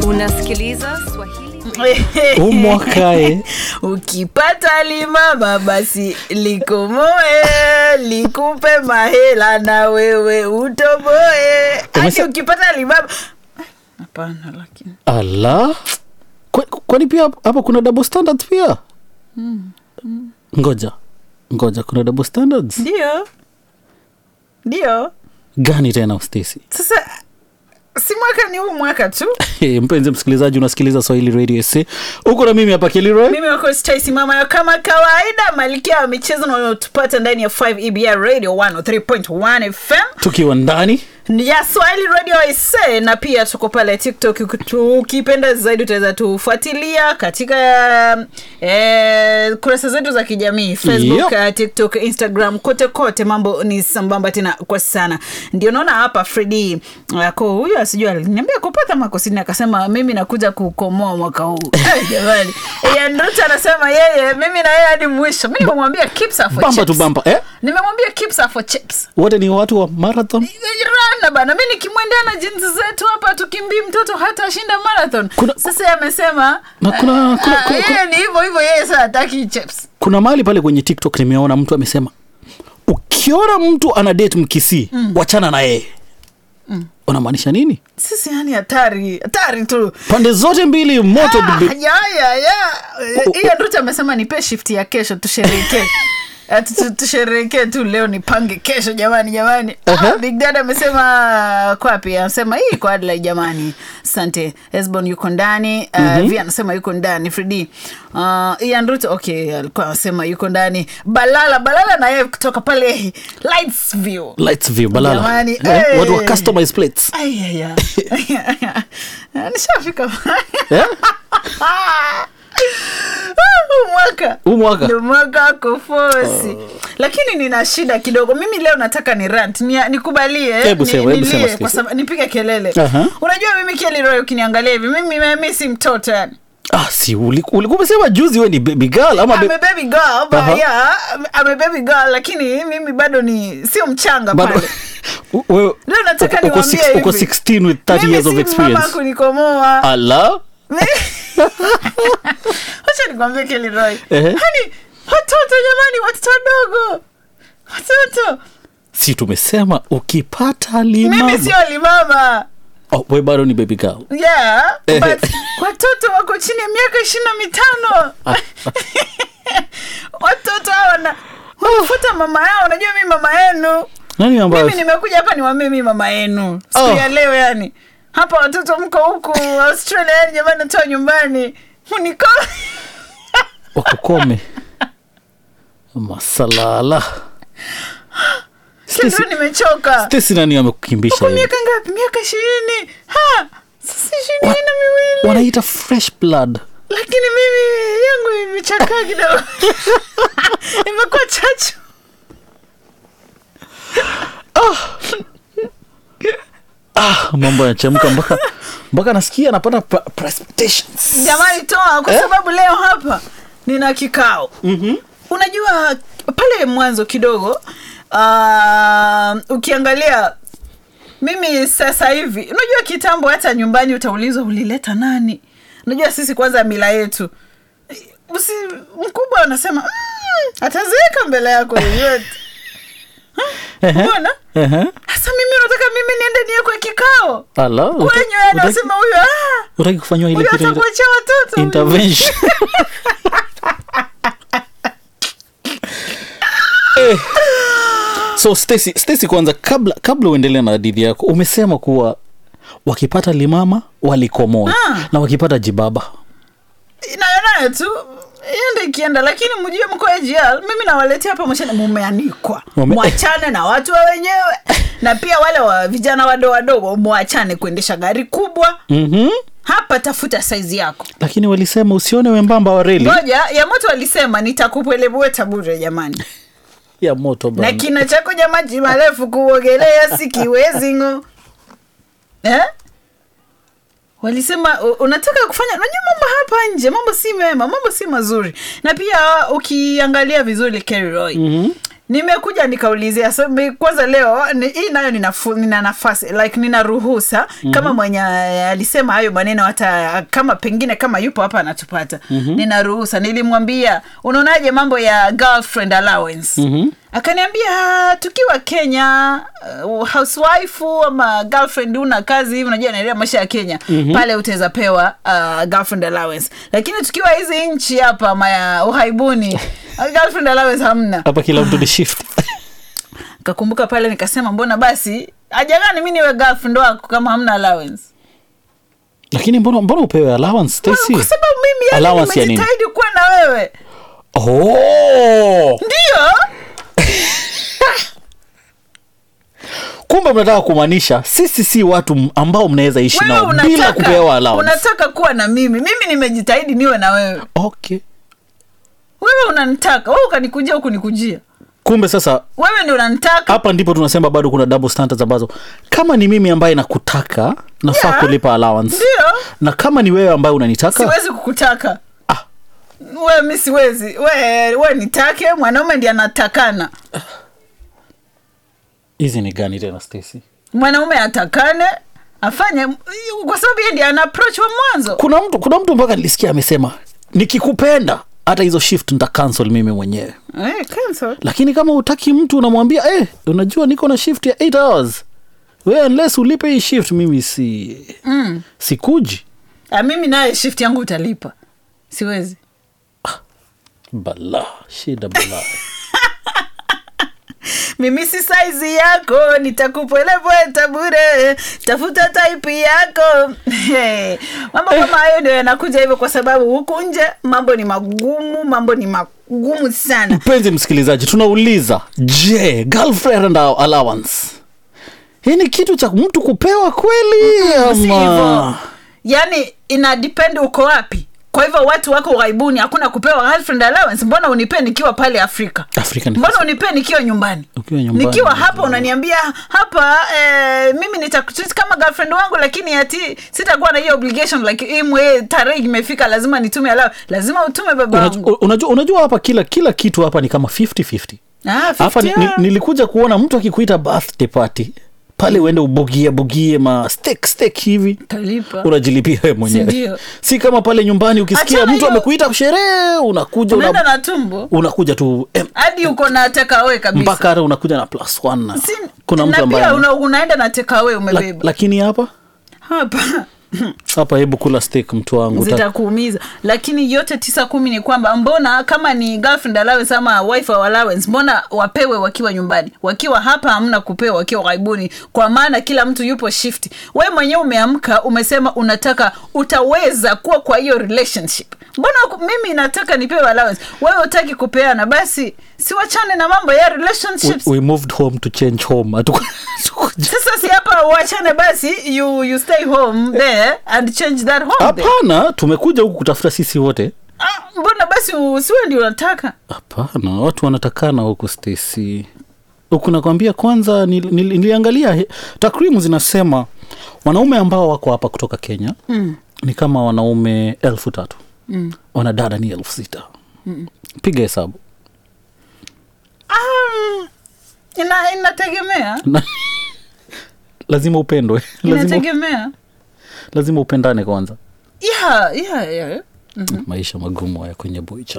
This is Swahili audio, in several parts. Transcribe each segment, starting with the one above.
unasikiliza swahili huu mwaka eh. ukipata limama basi likomoe likupe mahela na wewe utoboe hadi Umese- ukipata limama hapana lakini ala Kwa- kwani pia hapa kuna double standards pia ngoja ngoja kuna double standards ndio ndio gani tena Stacy? sasa si mwaka ni huu mwaka tu Hey, mpenzi msikilizaji unasikiliza swahili radio sa uko na mimi hapa kiliroy mimi wako Stacy mama ya kama kawaida malkia wa michezo na unaotupata ndani ya 5 EBR radio 103.1 FM tukiwa ndani ya swahili radio ise na pia tuko pale tiktok ukitu- ukipenda zaidi utaweza tufuatilia katika eh, kurasa zetu za kijamii facebook Yep. eh, tiktok instagram kote kote mambo ni sambamba tena kwa sana ndio naona hapa fredi ako huyu asijua aliniambia kupata makosini akasema mimi nakuja kukomoa mwaka huu Eh, jamani yandote anasema yeye mimi na yeye hadi mwisho mi nimemwambia keeps her for bamba tu chips. bamba eh? nimemwambia keeps her for chips wote ni watu wa marathon rana bana mi nikimwendea na jinsi zetu hapa tukimbii mtoto hata shinda marathon Kuna- sasa yeye amesema Na kuna- kuna- ah, kuna- yeye ni hivyo hivyo yeye sa hataki chips kuna mahali pale kwenye tiktok nimeona mtu amesema ukiona mtu ana date mkisii mm. wachana na yeye mm. unamaanisha nini sisi yani hatari hatari tu pande zote mbili moto Ah, bibi. ya, ya, ya. Ian Ruto amesema nipe shift ya kesho tusherekee Eh, tu- tu- tusherekee tu leo nipange kesho jamani jamani Aha. ah, big dad amesema kwapi anasema hii kwa adlai jamani asante esbon yuko ndani uh, mm-hmm. vi anasema yuko ndani fredi uh, Ian Ruto okay alikuwa anasema yuko ndani balala balala na yeye kutoka pale lights view lights view balala Jamani, eh? eh. watu wa customized plates Ayaya. nishafika eh? Huu mwaka huu mwaka ndo mwaka wako fosi lakini nina shida kidogo mimi leo nataka ni rant ni, nikubalie Hebu ni- sema, hebu sema, nilie, Stacy. kwa sababu nipige kelele Aha. unajua mimi Kelly ukiniangalia hivi mimi mi si mtoto yani ah, si uliku- ulikuwa umesema juzi we ni baby girl ama I'm be- a baby girl but Aha. yeah I'm a baby girl lakini mimi bado ni sio mchanga bado pale U- wewe- leo nataka uko- uko niwaambie six- uko hivi. 16 with 30 Mimi years of si mama experience kunikomoa ala wacha nikwambie Kelly Ehe. hani watoto jamani watoto wadogo watoto si tumesema ukipata mimi limama sio limama oh, we bado ni baby girl yeah Ehe. but watoto wako chini ya miaka ishirini na mitano watoto hawa na wanafuata mama yao unajua mi mama yenu nani ambayo mimi nimekuja hapa niwambie mi mama yenu siku Oh. ya leo yani hapa watoto mko huku australia yani jamani natoa nyumbani muniko wakukome masalala Stacy- kitu nimechoka Stacy nani amekukimbisha uko hivi? miaka ngapi miaka ishirini ha sasa ishirini na miwili wanaita fresh blood lakini mimi yangu imechakaa kidogo imekuwa chachu ah, mambo yanachemka mpaka mpaka nasikia anapata pra- precipitations. jamani toa kwa Eh? sababu leo hapa nina kikao mm-hmm. unajua pale mwanzo kidogo uh, ukiangalia mimi sasa hivi unajua kitambo hata nyumbani utaulizwa ulileta nani unajua sisi kwanza mila yetu Usi, mkubwa anasema mm, ataziweka mbele yako yoyote Ehe, mbona ehe. hasa mimi unataka mimi niende niekwe kikao Ala, uta- kwenye utaki- anasema huyu ah, utaki kufanywa ile huyu kitu inaitwa atakuachia watoto huyu. intervention eh. so Stacy, Stacy kwanza kabla kabla uendelee na hadithi yako umesema kuwa wakipata limama walikomoa Ah. na wakipata jibaba nayo nayo tu iende ikienda lakini mjue mko AGL mimi nawaletea hapa mwachane mumeanikwa Mume- mwachane na watu wa wenyewe na pia wale wa vijana wadogo wadogo mwachane kuendesha gari kubwa mm-hmm. hapa tafuta saizi yako lakini walisema usione wembamba wa reli moja ya moto walisema nitakupwelebweta bure jamani ya moto na bana. kina chako ja maji marefu kuogelea sikiwezi ngo eh? walisema u- unataka kufanya unajua mambo hapa nje mambo si mema mambo si mazuri na pia ukiangalia vizuri Kerry Roy Mhm. nimekuja nikaulizia so, mi- kwanza leo ni, hii nayo nina, fu- nina nafasi like nina ruhusa mm-hmm. kama mwenye eh, alisema hayo maneno hata kama pengine kama yupo hapa anatupata mm-hmm. nina ruhusa nilimwambia unaonaje mambo ya girlfriend allowance mm-hmm. akaniambia "Ah, tukiwa kenya uh, housewife ama girlfriend una kazi hivi unajua naelea maisha ya kenya mm-hmm. pale utaweza pewa uh, girlfriend allowance lakini tukiwa hizi nchi hapa maya uhaibuni girlfriend allowance hamna hapa kila mtu ni shift kakumbuka pale nikasema mbona basi ajagani mi niwe girlfriend wako kama hamna allowance lakini mbona mbona upewe allowance Stacy? kwa sababu mimi yani Allowance ya nini? nimejitahidi kuwa na wewe oh! ndio kumbe mnataka kumaanisha sisi si watu m- ambao mnaweza ishi wewe nao bila unataka, kupewa allowance unataka kuwa na mimi mimi nimejitahidi niwe na wewe okay wewe unanitaka wewe ukanikujia huku nikujia kumbe sasa wewe ndi unanitaka hapa ndipo tunasema bado kuna double standards ambazo kama ni mimi ambaye nakutaka nafaa Yeah. kulipa allowance ndio na kama ni wewe ambaye unanitaka siwezi kukutaka Ah. we mi siwezi we, we nitake mwanaume ndi anatakana hizi ni gani tena Stacy? mwanaume atakane afanye kwa sababu yeye ndi ana approach wa mwanzo kuna mtu kuna mtu mpaka nilisikia amesema nikikupenda hata hizo shift nita cancel mimi mwenyewe eh, cancel. lakini kama utaki mtu unamwambia eh, unajua niko na shift ya 8 hours we unless ulipe hii shift mimi si mm. sikuji Ah, mimi naye shift yangu utalipa siwezi bala shida bala mimi si saizi yako nitakupwelepweta bure tafuta taipi yako Hey, mambo kama hayo ndio yanakuja hivyo kwa sababu huku nje mambo ni magumu mambo ni magumu sana mpenzi msikilizaji tunauliza je girlfriend allowance hii ni kitu cha mtu kupewa kweli si hivyo ama yaani ina depend uko wapi kwa hivyo watu wako ughaibuni hakuna kupewa girlfriend allowance mbona unipee nikiwa pale afrika Afrika ni mbona unipee nikiwa nyumbani Ukiwa nyumbani. nikiwa hapa unaniambia hapa eh, mimi nitakutreat kama girlfriend wangu lakini ati sitakuwa na hiyo obligation like imwe tarehe imefika lazima nitume alao lazima utume baba Unajua, wangu unajua, unajua hapa kila kila kitu hapa ni kama 50-50 Ah, hapa ni, 50, ni, ah. nilikuja kuona mtu akikuita birthday party pale uende ubugie bugie ma steak steak hivi Talipa. unajilipia wewe Si mwenyewe ndio? si kama pale nyumbani ukisikia Achana mtu hiyo- amekuita sherehe unakuja unaenda una, na tumbo unakuja tu em, hadi uko na tekawe kabisa mpaka hata unakuja na plus one na Si- kuna mtu na ambaye pia una, unaenda na tekawe la, umebeba lakini hapa hapa hapa hebu kula steak mtu wangu Ta- zitakuumiza lakini yote tisa kumi ni kwamba mbona kama ni girlfriend allowance ama wife allowance mbona wapewe wakiwa nyumbani wakiwa hapa hamna kupewa wakiwa ghaibuni kwa maana kila mtu yupo shift we mwenyewe umeamka umesema unataka utaweza kuwa kwa hiyo relationship mbona ku- mimi nataka nipewe allowance wewe utaki kupeana basi siwachane na mambo ya we, relationships we moved home to change home Hatuku- hatukuja- sasa si hapa wachane basi you, you stay home there and change that home there. hapana tumekuja huku kutafuta sisi wote Ah, mbona basi usiwe ndio unataka hapana watu wanatakana huku stesi huku nakwambia kwanza nil, nil, niliangalia he- takwimu zinasema wanaume ambao wako hapa kutoka kenya mm. ni kama wanaume elfu tatu mm. wanadada ni elfu sita mm. piga hesabu um, ina, inategemea Na- lazima upendwe lazima, inategemea lazima upendane kwanza yeah, yeah, yeah. maisha magumu haya kwenye boicha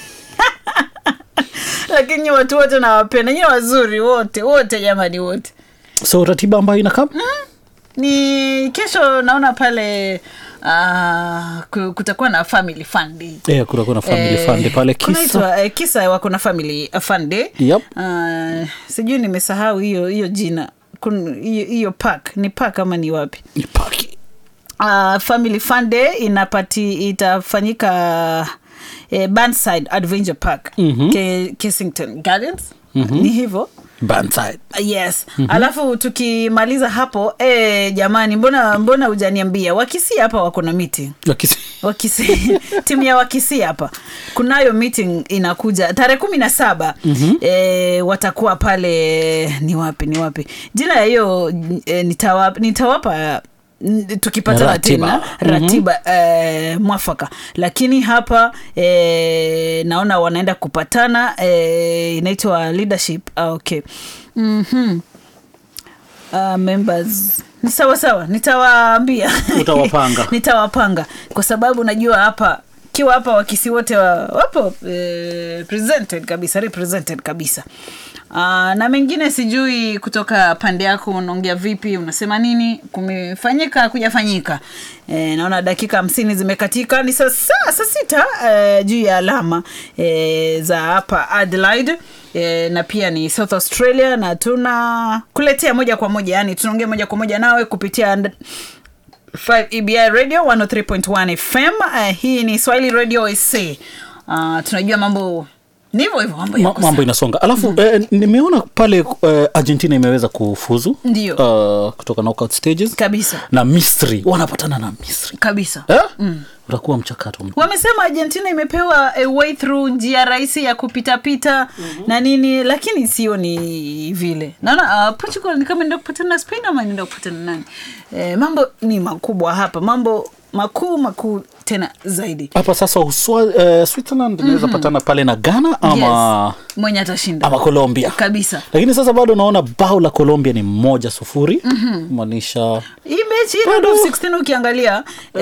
lakini nyi watu wote nawapenda nyi wazuri wote wote jamani wote so ratiba ambayo inakaa ni kesho naona pale uh, kutakuwa na family fund day. yeah, kutakuwa na family Eh, fund pale kisa kunaitwa, eh, kisa wako na family fund day. Yep. Uh, sijui nimesahau hiyo hiyo jina Kun- hiyo hiyo park ni park ama ni wapi ni paki uh, family fun day inapati itafanyika eh, Burnside Adventure Park Mhm. Ke, Kensington Gardens ni hivyo banside yes alafu tukimaliza hapo eh, jamani mbona mbona hujaniambia wakisi hapa wako na meeting Wakisi- wakisi timu ya wakisi hapa kunayo meeting inakuja tarehe kumi na saba mm-hmm. e, watakuwa pale ni wapi ni wapi jina ya hiyo e, nitawapa, nitawapa n- tukipatana Ratiba. tena ratiba eh, mwafaka lakini hapa eh, naona wanaenda kupatana eh, inaitwa leadership ah, okay mm-hmm. uh, members ni sawa sawa nitawaambia Utawapanga. nitawapanga kwa sababu najua hapa kiwa hapa wakisi wote wa, wapo eh, presented kabisa represented kabisa Uh, na mengine sijui kutoka pande yako unaongea vipi unasema nini kumefanyika kujafanyika e, naona dakika hamsini zimekatika ni saa saa saa sita e, juu ya alama e, za hapa Adelaide e, na pia ni South Australia na tuna kuletea moja kwa moja yani tunaongea moja kwa moja nawe kupitia and- 5 EBI Radio 103.1 FM. Uh, hii ni Swahili Radio SA. Uh, tunajua mambo ni hivyo hivyo mambo Ma, yako mambo sawa. inasonga alafu eh, nimeona pale eh, argentina imeweza kufuzu Ndio. uh, kutoka knockout stages kabisa na misri wanapatana na misri kabisa eh? utakuwa mchakato mkubwa. wamesema argentina imepewa a way through njia rahisi ya kupitapita mm-hmm. na nini lakini sio ni vile naona uh, portugal ni kama nenda kupatana na spain ama nenda kupatana na nani e, mambo ni makubwa hapa mambo makuu makuu tena zaidi hapa sasa uswa, uh, switzerland inaweza patana pale na ghana ama, yes. mwenye atashinda ama colombia kabisa lakini sasa bado naona bao la colombia ni moja sufuri maanisha hii mechi hii round of 16 ukiangalia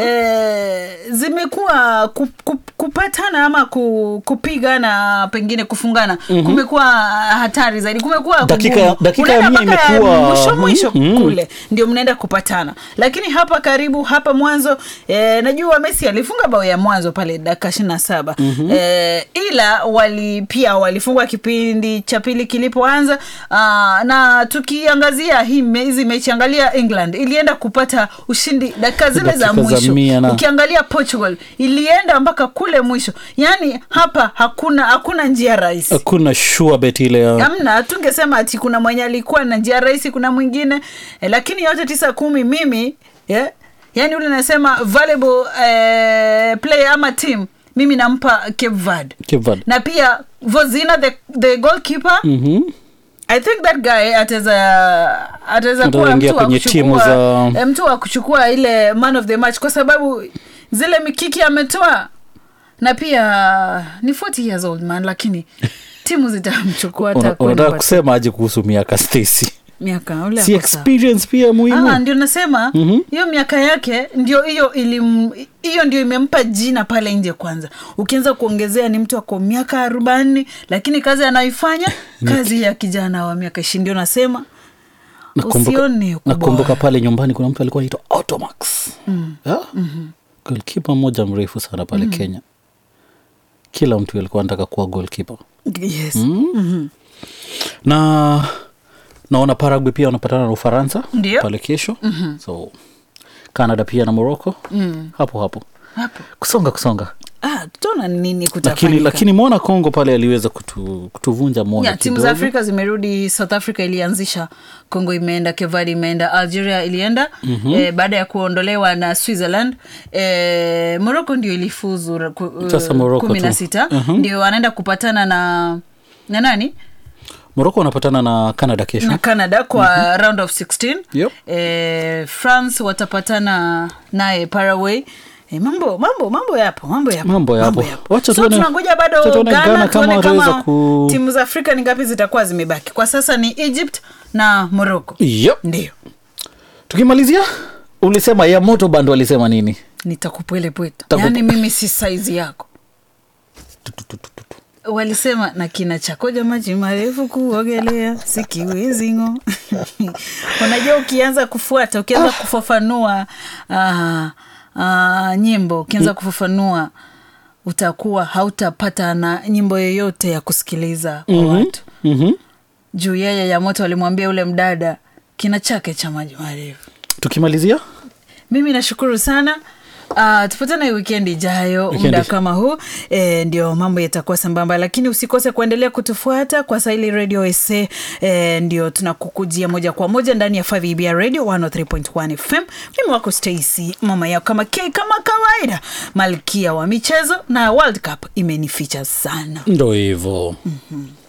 eh, zimekuwa ku, ku, kupatana ama ku, kupigana pengine kufungana mm-hmm. kumekuwa hatari zaidi kumekuwa Dakika- kugumu. dakika ya Unaenda mia mpaka ya imekuwa- mwisho mwisho Mhm. kule ndio mnaenda kupatana lakini hapa karibu hapa mwanzo eh, najua messi alifunga bao ya mwanzo pale dakika ishiri na saba mm-hmm. eh, ila wali pia walifungwa kipindi cha pili kilipoanza uh, na tukiangazia hii me- hizi mechi angalia england ilienda kupata ushindi dakika zile za Dakika za mwisho mia na- ukiangalia portugal ilienda mpaka kule mwisho yaani hapa hakuna hakuna njia rahisi hakuna sure bet ile ya amna tungesema ati kuna mwenye alikuwa na njia rahisi kuna mwingine eh, lakini yote tisa kumi mimi yeah, yani ule nasema valuable eh, player ama team mimi nampa Cape Verde Cape Verde. na pia Vozina the, the goalkeeper Mhm. I think that guy ataweza ataweza kuwa Ataingia mtu wa kwenye timu kuchukua za- eh, mtu wa kuchukua ile man of the match kwa sababu zile mikiki ametoa na pia ni 40 years old man lakini timu zitamchukua hata Una- kwenda unataka kwa kusema aje kuhusu miaka stacy miaka ule si ako sawa. experience pia muhimu Ah, ndio nasema hiyo miaka yake ndio hiyo ilim hiyo ndio imempa jina pale nje kwanza ukianza kuongezea ni mtu ako miaka arobaini lakini kazi anayoifanya kazi ya kijana wa miaka ishirini ndio nasema usione ukubwa nakumbuka pale nyumbani kuna mtu alikuwa anaitwa automax mm. golkipa mmoja mrefu sana pale kenya kila mtu alikuwa anataka kuwa golkipa yes. na naona Paraguay pia wanapatana na Ufaransa Ndio. pale kesho mm-hmm. so Canada pia na Morocco mm. hapo hapo hapo kusonga kusonga ah, tutaona nini lakini kutafanyika lakini mwona Kongo pale aliweza kutu, kutuvunja moyo ya timu kidogo. za afrika zimerudi south africa ilianzisha congo imeenda kevadi imeenda algeria ilienda mm-hmm. eh, baada ya kuondolewa na switzerland eh, morocco ndio ilifuzu ra- ku- Sasa uh, Morocco kumi na tu. sita Mhm. ndio wanaenda kupatana na na nani Morocco wanapatana na Canada kesho na canada kwa round of 16 Yep. eh, france watapatana naye paraguay Eh, mambo mambo mambo yapo mambo yapo Mambo yapo. Wacha so tuone- tunangoja bado wacha tuone ghana, Ghana kama tuone wataweza kama ku- timu za afrika ni ngapi zitakuwa zimebaki kwa sasa ni egypt na morocco yep. ndio tukimalizia ulisema ya moto bando alisema nini nitakupwelepweta Takup- yaani mimi si saizi yako walisema na kina chakoja maji marefu kuogelea sikiwezi ng'o unajua ukianza kufuata ukianza kufafanua uh, uh, nyimbo ukianza kufafanua utakuwa hautapata na nyimbo yoyote ya kusikiliza kwa watu mm-hmm. juu yeye ya moto alimwambia ule mdada kina chake cha maji marefu tukimalizia mimi nashukuru sana Uh, tupatane wikendi ijayo Wikendi. muda kama huu e, ndio mambo yatakuwa sambamba lakini usikose kuendelea kutufuata kwa saili radio sa e, ndio tunakukujia moja kwa moja ndani ya 5 radio 103.1 fm mimi wako stacy mama yao kama k kama kawaida malkia wa michezo na world cup imenificha sana ndo hivo mm-hmm.